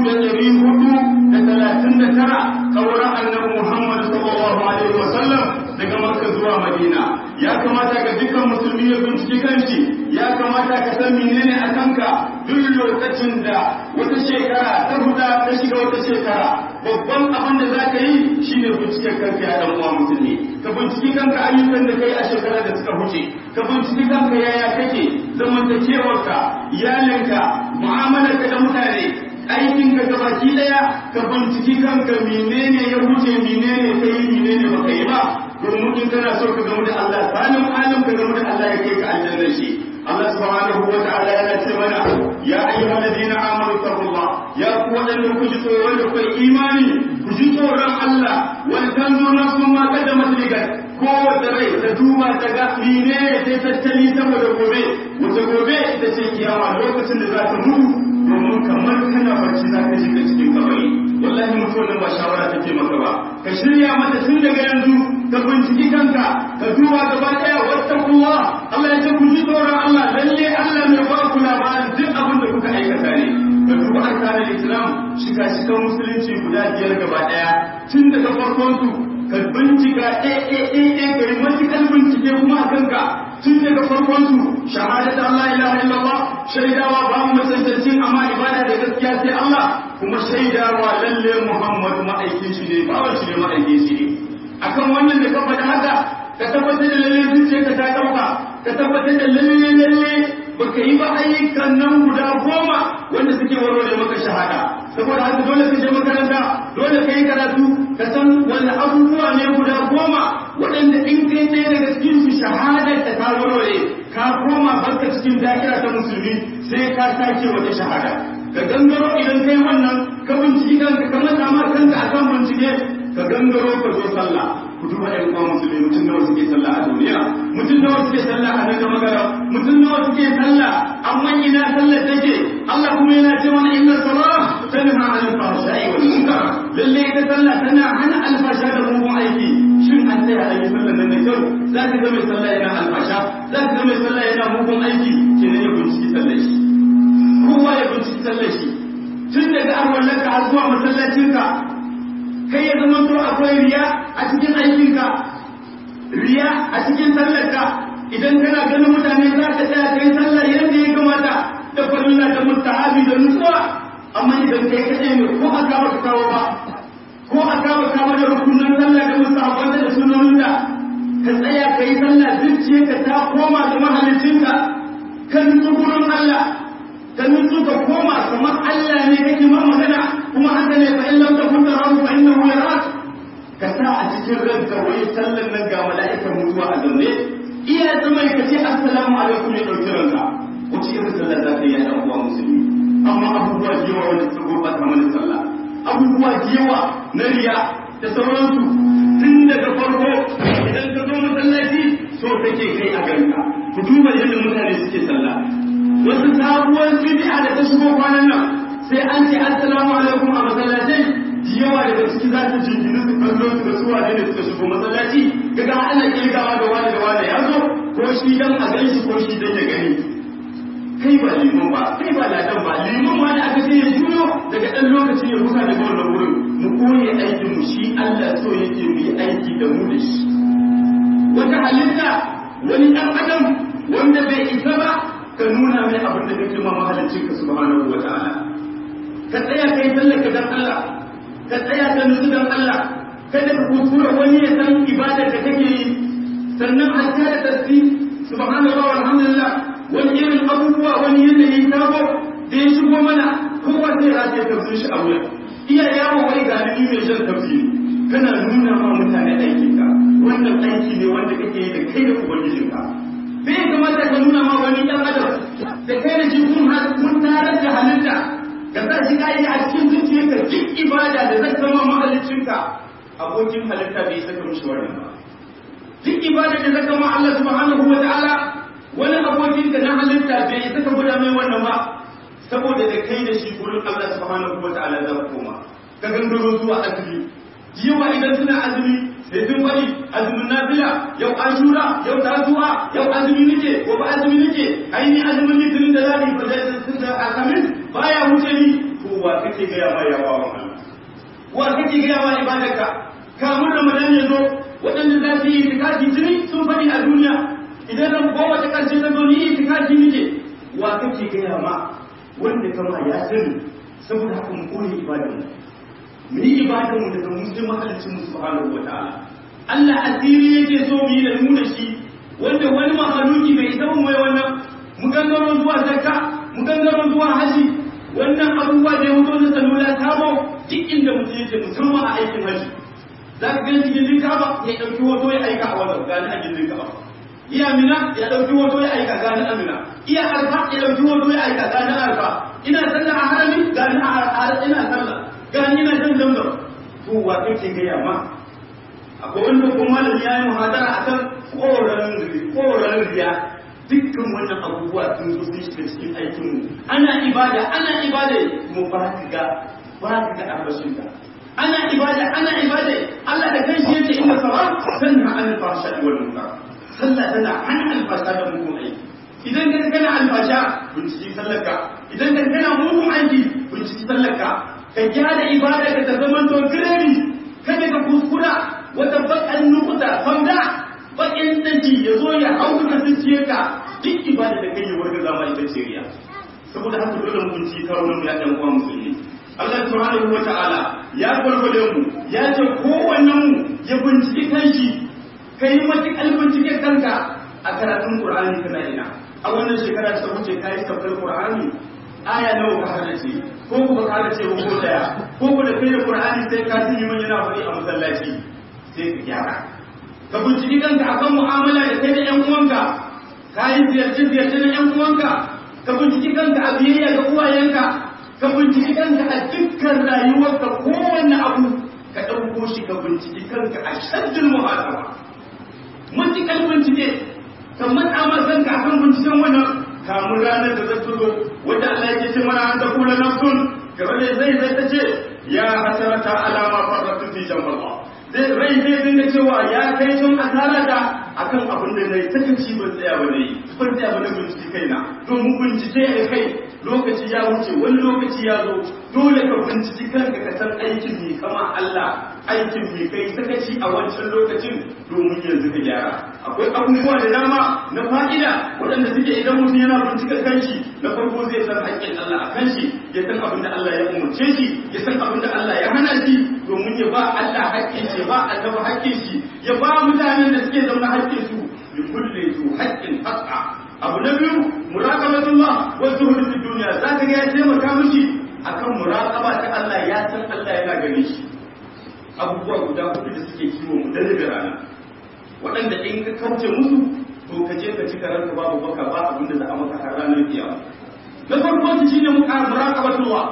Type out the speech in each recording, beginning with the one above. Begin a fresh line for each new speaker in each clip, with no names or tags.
da ɗari hudu da talatin da tara kauran annabi Muhammad sallallahu alaihi wasallam daga Makka zuwa Madina ya kamata ga dukkan musulmi ya binciki kanshi ya kamata ka san menene a kanka duk lokacin da wata shekara ta huda ta shiga wata shekara babban abin da za ka yi shine binciken kanka ya dan uwa musulmi ka binciki kanka ayyukan da kai a shekara da suka huce ka binciki kanka yaya kake zamantakewarka iyalinka mu'amalarka da mutane aikin ka gabaki daya ka binciki kanka menene ya wuce menene ka yi menene baka yi ba domin in kana so ka gamu da Allah sanin alim ka gamu da Allah ya kai ka aljanna shi Allah subhanahu wa ta'ala yana ce mana ya ayyuhal ladina amanu taqullah ya ku wadanda ku ji tsoron da kai imani ku ji tsoron Allah wal tanzu nafsun ma qaddamat ligat kowace rai ta duba ta ga menene ta tattali saboda gobe wata gobe ita ce kiyama lokacin da za ta mutu domin kamar kana barci za ka shiga cikin kabari wallahi mutuwar nan ba shawara take maka ba ka shirya mata tun daga yanzu ka binciki kanka ka duba gaba daya wattaqullah Allah ya ce ku ji tsoron Allah lalle Allah mai ba ku labarin duk abin da kuka aikata ne ka duba arkanin islam shiga shikan musulunci guda biyar gaba daya tun daga farkon su ka bincika ɗaya ɗaya ɗaya ka yi matuƙar bincike kuma a kanka tun daga farkon su shahadatu Allah ilaha illallah shaidawa ba mu mutuntancin amma ibada da gaskiya sai Allah kuma shaidawa lalle Muhammad ma'aikin shi ne bawan shi ne ma'aikin shi ne akan wannan da ka faɗa haka ka tabbatar da lalle zuciyarka ta ɗauka ka tabbatar da lalle lalle baka yi ba ayyukan nan guda goma wanda suke warware maka shahada saboda haka dole ka je makaranta dole ka yi karatu ka san wani abubuwa ne guda goma waɗanda in kai ɗaya daga cikin su shahadar ta ta warware ka koma barka cikin da'ira ta musulmi sai ka sake wata shahada ka gangaro idan kai wannan ka binciki kanka ka mata ma kanka akan bincike ka gangaro ka zo sallah ku duba ɗan uwa musulmi mutum nawa suke sallah a duniya mutum nawa suke sallah a nan da magana mutum nawa suke sallah amma ina sallah take Allah kuma yana ce mana inna salat tanha anil fahsha'i wal munkar lalle ita sallah tana hana alfasha da mugun aiki shin an tsaya a yi sallah nan da kyau za ka ga mai sallah yana alfasha za ka ga mai sallah yana mugun aiki kenan ya binciki sallah shi kowa ya binciki sallah shi tun daga arwallanka har zuwa masallacinka kai ya zama to akwai riya a cikin aikinka riya a cikin sallarka idan kana ganin mutane za ka tsaya kai sallar yadda ya kamata da farilla da mustahabi da nutsuwa amma idan kai kaɗai ne ko a kawo ka kawo ba ko a kawo kawo da rukunan sallah da mustahaban da sunonin da ka tsaya kai sallah zuciyarka ta koma ga mahalicinka ka nutsu gurin Allah ka nutsu ka koma kamar Allah ne kake ma magana kuma haka ne fa in lam takun tarahu fa innahu yarak ka sa a cikin ranka wai sallan nan ga mala'ikan mutuwa a zaune iya zama ka ce assalamu alaikum ya dauki ranka wace irin sallah za ka yi a uwa musulmi amma abubuwa da yawa wanda suka gurbata mana sallah abubuwa da yawa na riya da sauransu tun daga farko idan ka zo masallaci so kake kai a ganka ku duba yadda mutane suke sallah wasu sabuwar bid'a da ta shigo kwanan nan sai an ce assalamu alaikum a masallatai yawa daga ciki za su jingini su kallo su da su wane ne suka shigo masallaci kaga ana kirgawa da wani da wani ya zo ko shi dan a gan shi ko shi dan ya gani kai ba liman ba kai ba ladan ba liman ma da aka ce ya juyo daga dan lokaci ya rusa daga wannan wurin mu koyi aikin mu shi Allah so yake mu yi aiki da mu da shi wata halitta wani dan adam wanda bai isa ba ka nuna mai abin da kake ma mahalicin ka subhanahu wa ta'ala ka tsaya kai sallar ka dan Allah ka tsaya ka nutsu dan Allah kada ka kuskura wani ya san ibadar da kake yi sannan hatta da tasbih subhanallah walhamdulillah wani irin abubuwa wani yanayi sabo da ya shigo mana kowa zai rataye tafsir shi a wuya iya yawo wai ga ni mai shan tafsiri kana nuna ma mutane aikinka wannan aiki ne wanda kake yi da kai da ubangijinka bai kamata ka nuna ma wani ɗan adam da kai da shi kun tarar da halitta ka sa shi ka yi a cikin zuciyarka duk ibada da zai zama mahaliccinka abokin halitta bai saka mishi wannan ba duk ibada da zai zama Allah subhanahu wa ta'ala wani abokin ka na halitta bai saka guda mai wannan ba saboda da kai da shi gurin Allah subhanahu wa ta'ala za ku koma ka gangaro zuwa azumi jiwa idan suna azumi sai sun bari azumin nafila yau ashura yau tasuwa yau azumi nake gobe azumi nake aini azumin litinin da ladi ba da sun da alhamis baya wuce ni to wa kake gaya ma ya bawan Allah wa kake gaya ma ibadarka kamun ramadan ya zo waɗanda za su yi itikafi tuni sun faɗi a duniya idan ran goma ta ƙarshe ta zo ni itikafi nike wa kake gaya ma wanda kama ya sani saboda haka mu koyi ibadarmu mu yi ibadarmu daga muslim mahalicin mu subhanahu wa ta'ala Allah asiri yake so mu yi da mu da shi wanda wani mahaluki bai isa mu mai wannan mu gangaro zuwa zakka mu gangaro zuwa haji wannan abubuwa da ya wuto na salula kamo duk inda mutum yake musamman a aikin haji za ka gani gindin kaba ya ɗauki hoto ya aika a wannan gani a gindin kaba iya mina ya ɗauki hoto ya aika gani a mina iya arfa ya ɗauki hoto ya aika gani a arfa ina sallah a harami gani a ina sallah gani ina jan zamzam to wa kake gaya ma akwai wanda kuma malami ya yi muhadara akan koran riya dukkan wannan abubuwa sun zo sun shiga cikin aikin mu ana ibada ana ibada mu ba ka ga ba ka ga arbashin ka ana ibada ana ibada Allah da kanshi yace inna salat tanha anil fahsha'i wal munkar sallah tana hana alfasha da mugun aiki idan ka kana alfasha binciki sallarka idan ka kana mugun aiki binciki sallarka ka gyara ibada ka ta zama to gremi kada ka kuskura wata bakan nukuta fanda bakin danki ya zo ya hau ka zuciye ka duk ibada da kai ya warga zama ita ce riya saboda haka dole mu binciki kawo mu ya dan uwa musulmi Allah subhanahu wa ta'ala ya gwargwade mu ya ce kowannen mu ya binciki kanshi kai matukar bincike kanka a karatun Qur'ani kana ina a wannan shekara ta wuce kai sabbin Qur'ani aya nawa ka hadace ko kuma ka hadace ko daya ko kuma da kai da Qur'ani sai ka ji liman yana faɗi a masallaci sai ka gyara ka binciki kanka akan mu'amala da kai da ƴan uwanka ka yi ziyarce ziyarce na ƴan uwanka ka binciki kanka a biyayya ga uwayenka ka binciki kanka a dukkan rayuwarka kowanne abu ka ɗauko shi ka binciki kanka a shaddin muhasaba matuƙar bincike ka matsa ma kanka akan binciken wannan kamun ranar da zai zo wanda Allah yake ce mana an da kula nafsun gaba da zai zai ta ce ya hasarata alama farratu fi jamballah zai rai zai dinga cewa ya kai tun asara da akan abin da nayi sakaci ban tsaya ba nayi ban tsaya ba na bincike kaina domin bincike ya kai lokaci ya wuce wani lokaci ya zo dole ka binciki kanka ka san aikin ne kama Allah aikin ne kai sakaci a wancan lokacin domin yanzu ka gyara akwai abubuwa da dama na fa'ida waɗanda suke idan mutum yana bincika kanshi na farko zai san haƙƙin Allah a kanshi ya san abin da Allah ya umarce shi ya san abin da Allah ya hana shi domin ya ba Allah haƙƙin shi ba annabi haƙƙin shi ya ba mutanen da suke zaune haƙƙin su bi kulli zu haƙƙin haƙƙa abu na biyu muraqabatullah wa zuhud fi dunya zaka ga ya taimaka mishi akan muraqaba ta Allah ya san Allah yana gani shi abubuwa guda hudu da suke kiwo mu dare da rana waɗanda in ka kauce musu to ka je ka ci karanka babu baka ba abin da za a maka har ranar kiyama na farko shi shine muka muraqabatullah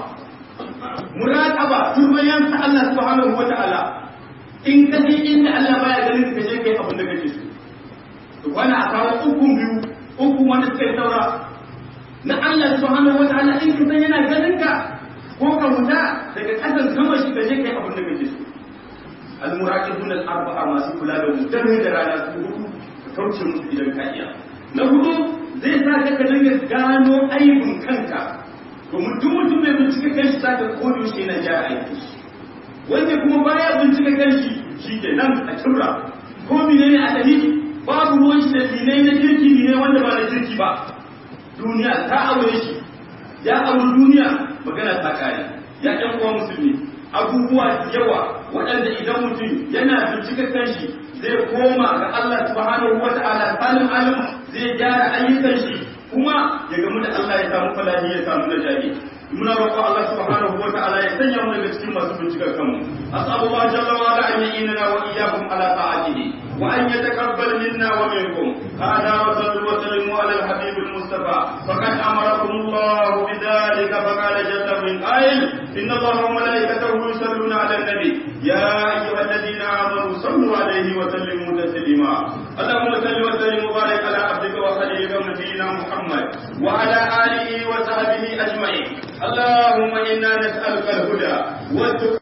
muraqaba turbayan ta Allah subhanahu wa ta'ala in ka je inda Allah baya ganin ka je kai abin da kake so to kwana a kawo ukun biyu uku wanda suka yi saura na Allah subhanahu wa ta'ala in ka san yana ganin ka ko ka wuta daga kasan sama shi ka je kai abin da kake so al-muraqibun al-arba'a masu kula da mu dare da rana su hudu ka kauce musu idan ka iya na hudu zai sa ka ka dinga gano aibin kanka domin duk mutum mai bincike kanshi za ka kodo shi yana gyara aiki wanda kuma baya bincike kanshi shi ke nan a kibra ko menene a tafi babu ruwan shi da dinai na kirki ne wanda ba na kirki ba duniya ta aure shi ya aure duniya magana ta kare ya ɗan uwa musulmi abubuwa da yawa waɗanda idan mutum yana bincika kanshi zai koma ga Allah subhanahu wa ta'ala salim alim zai gyara ayyukan shi kuma ya gamu da Allah ya samu falahi ya samu najari muna roƙo Allah subhanahu wa ta'ala ya sanya mu daga cikin masu bincikar kanmu as'alullah jalla wa ala an yu'inana wa iyyakum ala ta'atihi وأن يتقبل منا ومنكم هذا وصلوا وسلموا على الحبيب المصطفى فقد أمركم الله بذلك فقال جل من قائل إن الله وملائكته يصلون على النبي يا أيها الذين آمنوا صلوا عليه وسلموا تسليما اللهم صل وسلم وبارك على عبدك وخليلك نبينا محمد وعلى آله وصحبه أجمعين اللهم إنا نسألك الهدى والتقى